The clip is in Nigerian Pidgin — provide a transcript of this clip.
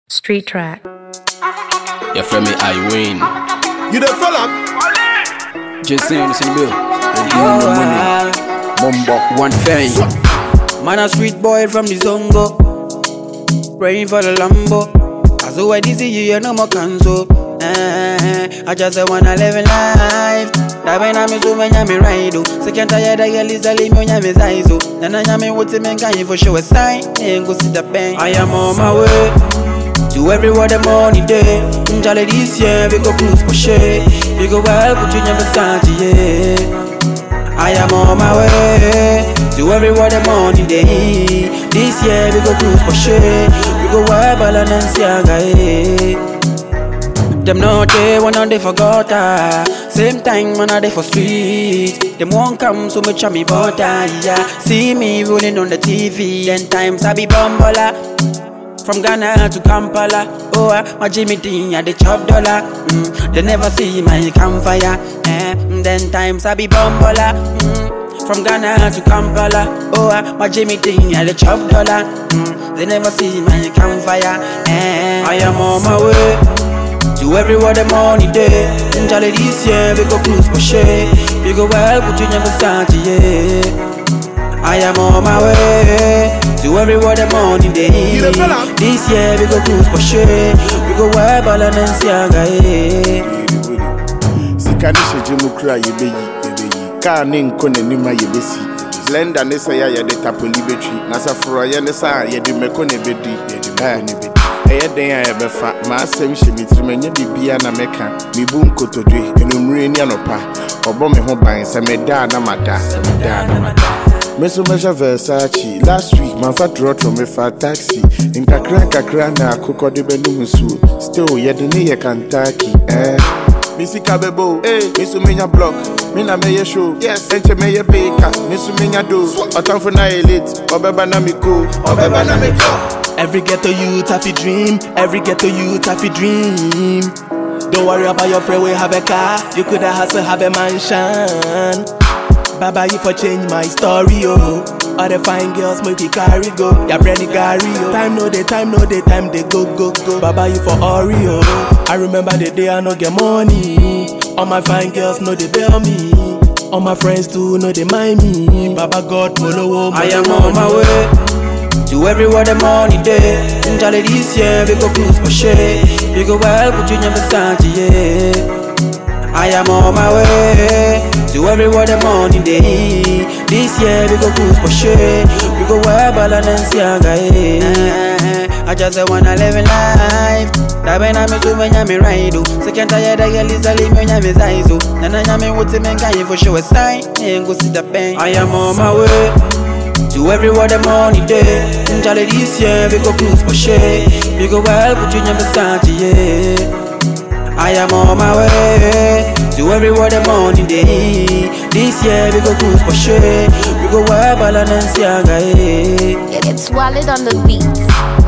Street track. Your friend me I win. You the fella? Just saying this in bill. And you want the money. Mumbo. One thing. Man a sweet boy from the Zongo Praying for the Lambo As though I see you, you no more cancel eh, I just wanna live in life Dabe na mi so menya mi ride oh. Second tired I get lisa leave me on mi size oh. Nana nyame wote men can you for show a sign Ain't go see the pen I am on my way To everywhere the money day Njale this year we go cruise for shit We go well put you never Versace yeah I am on my way to everywhere the money day. This year we go cruise for sure. We go wild Balenciaga. Eh. Them not there when they forgot ah. Same time when they for street. Them won't come so much on me butter. Yeah, see me rolling on the TV. Ten times I be bumbola. From Ghana to Kampala, oh, uh, my Jimmy Dean, yeah, they chop dollar. Mm, they never see my campfire. Eh, mm, then times I be bumbola. Mm, from Ghana to Kampala, oh, uh, my Jimmy Dean, yeah, they chop dollar. Mm, they never see my campfire. Eh, I am on my way to everywhere the money day. Njale this year, we go cruise for shit. We go well, put you never start, yeah. I am on my way to everywhere the money day. You the fella? This year we go cruise for sure. We go wear Balenciaga. Eh. sika ne hyɛ gye mu kura yɛbɛyi yɛbɛyi kaa ne nkɔ n'anim a yɛbɛsi blender ne sɛ yɛ a yɛde tapoli bɛtwi na sɛ forɔyɛ ne sa a yɛde mmɛkɔ ne bɛdi yɛde mmɛkɔ ne bɛdi ɛyɛ den a yɛbɛfa maasɛm hyɛ me tirim ɛnyɛ biribia na mɛka mebu nkotodwe anummerɛ ni anɔpa ɔbɔ me ho ban sɛ meda a na mada sɛ meda a na mada me so mɛhyɛ versace last week mamfa trɔtrɔ mefa taxi nkakra nkakra na akokɔ de bɛnom nsuo still yɛde ne yɛ kantaki eh. me sika bɛbo me so menya block me na mɛyɛ show yes. ɛnkyɛ mɛyɛ beka me so menya do ɔtamfo na yɛ late ɔbɛba na me ko ɔbɛba na me kɔ Every ghetto youth have a dream. Every ghetto youth have a dream. Don't worry about your friend, we have a car. You could have hustle, have a mansion. Baba, you for change my story, oh. All the fine girls make it carry go. Ya brandy Gary, oh. Time no day, time no day, time they go, go, go. Baba, you for Oreo. I remember the day I no get money. All my fine girls know they bail me. All my friends too know they mind me. Baba God, Molo, I am on my way to everywhere the money day. Njale this year we go cruise for shit. We go well, put you never Versace, yeah. I am on my way to everywhere the money day. This year we go cruise for sure. We go wear Balenciaga, yeah. I just wanna live in life. Dabe na mi so menya mi ride oh. Second tired I get lisa leave me on mi size oh. Nana nyame wote men can you for show a sign. Ain't go see the pen. I am on my way. To everywhere the money day Njale this year we go cruise for shit We go well put you never Versace yeah I am on my way To everywhere the money day This year we go cruise for shit We go well Balenciaga yeah It gets swallowed on the beat.